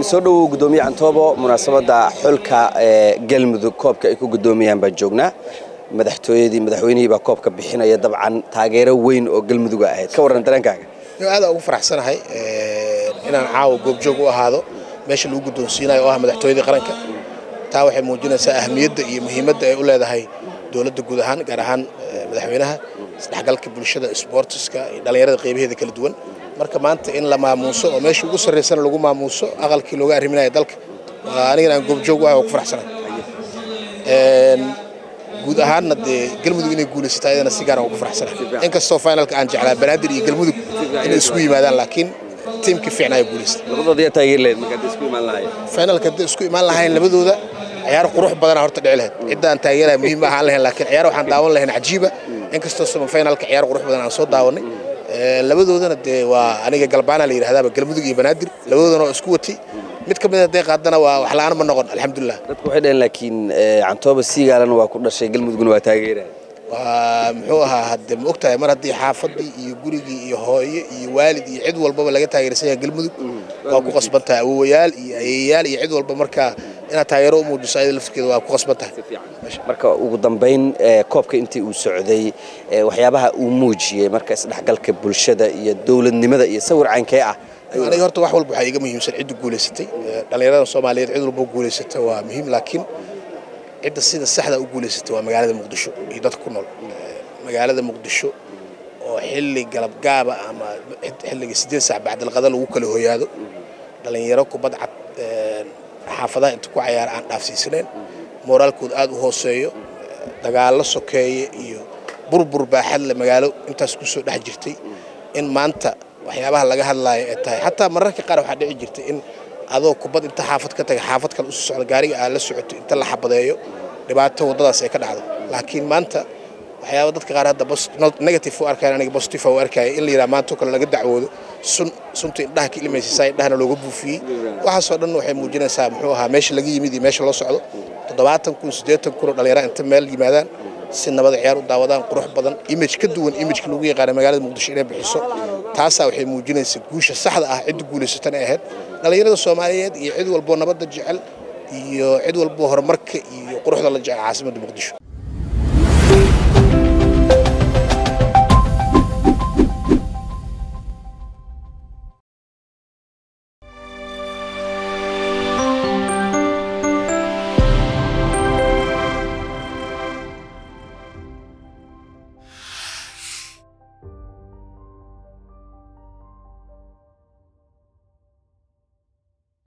soo dhowow gudoomiye cantoobo munaasabadda xulka ee galmudug koobka ay ku gudoomiyaan baan joognaa madaxtooyadii madaxweynihii baa koobka bixinaya dabcan taageero weyn oo galmuduga ahayd ka warran dareenkaaga aad ugu faraxsanahay inaan caawa goobjoog u ahaado meesha lagu guddoonsiinayo oo ah madaxtooyadii qaranka taa waxay muujinaysaa ahmiyadda iyo muhiimadda ay u leedahay dowladda guud ahaan gaar ahaan madaxweynaha isdhexgalka bulshada sboortiska iyo dhallinyarada qeybaheeda kala duwan marka maanta in la maamuuso oo meesha ugu sarraysana lagu maamuuso aqalkii looga arriminaya dalka anigana aan goobjoog u ahay oo ku faraxsanahay guud ahaanna dee galmudug inay guulaysato ayadana si gaar aan ugu faraxsanahay inkastoo finalka aan jeclaa banaadir iyo galmudug inay isugu yimaadaan laakiin tiimka fiicnaa guulaystay labadooda yaa taageeri lahayd markaad isku imaan lahaayeen finalka hadday isku imaan lahayn labadooda ciyaar qurux badana horta dhici lahayd cidda aan taageeraya muhiim ma ahaan lahayn laakiin ciyaar waxaan daawan lahayn cajiiba inkastoo sama finalka ciyaar qurux badan aan soo daawanay labadoodana dee waa aniga galbaana la yidhahdaaba galmudug iyo banaadir labadoodana oo isku watay mid ka mid hadday qaadana waa wax la'aan ma noqon alxamdulilah dadku waxay dhaheen laakiin cantooba siigaalana waa ku dhashay galmudugna waa taageeraya waa muxuu ahaa hadde ma ogtahay mar haddii xaafadii iyo gurigii iyo hooyo iyo waalid iyo cid walbaba laga taageersan yahay galmudug waa ku qasban tahay awowayaal iyo ayeeyaal iyo cid walba markaa inaad taageero u muujiso ayada laftirkeeda waa ku qasban tahay marka ugu dambayn koobka intii uu socday waxyaabaha uu muujiyey marka isdhexgalka bulshada iyo dowladnimada iyo sawir caynkee ah aniga horta wax walba waxaa iga muhiimsan cidda guulaysatay dhallinyarada soomaaliyeed cid walba guulaysata waa muhiim laakiin cidda sida saxda u guulaysatay waa magaalada muqdisho iyo dadka ku nool magaalada muqdisho oo xilli galabgaaba ama xilliga siddeed saac bacdalqada lagu kala hoyaado dhallinyaro kubad cad xaafadaha inta ku cayaara aan dhaafsiisanayn mooraalkooda aad u hooseeyo dagaallo sokeeye iyo burbur baaxad le magaalo intaas ku soo dhex jirtay in maanta waxyaabaha laga hadlaayo ee tahay xataa mararka qaar waxaa dhici jirtay in adoo kubad inta xaafad ka taga xaafad kale usoo socda gaariga aad la socoto inta la xabadeeyo dhibaato waddadaas ay ka dhacdo laakiin maanta waxyaaba dadka qaar hadda negative u arkayan aniga positive u arkaya in la yidhaha maanta oo kale laga dacwoodo sun sunta indhaha ka ilmaysiisaa indhahana looga buufiyey waxaasoo dhan waxay muujinaysaa muxuu ahaa meesha laga yimid iyo meesha loo socdo toddobaatan kun siddeetan kun oo dhallinyara inta meel yimaadaan si nabada ciyaar u daawadaan qurux badan image ka duwan imageka lagu yaqaana magaalada muqdisho inay bixiso taasaa waxay muujinaysaa guusha saxda ah cidda guulaysatana ahayd dhallinyarada soomaaliyeed iyo cid walboo nabadda jecel iyo cid walboo horumarka iyo quruxda la jecel caasimadda muqdisho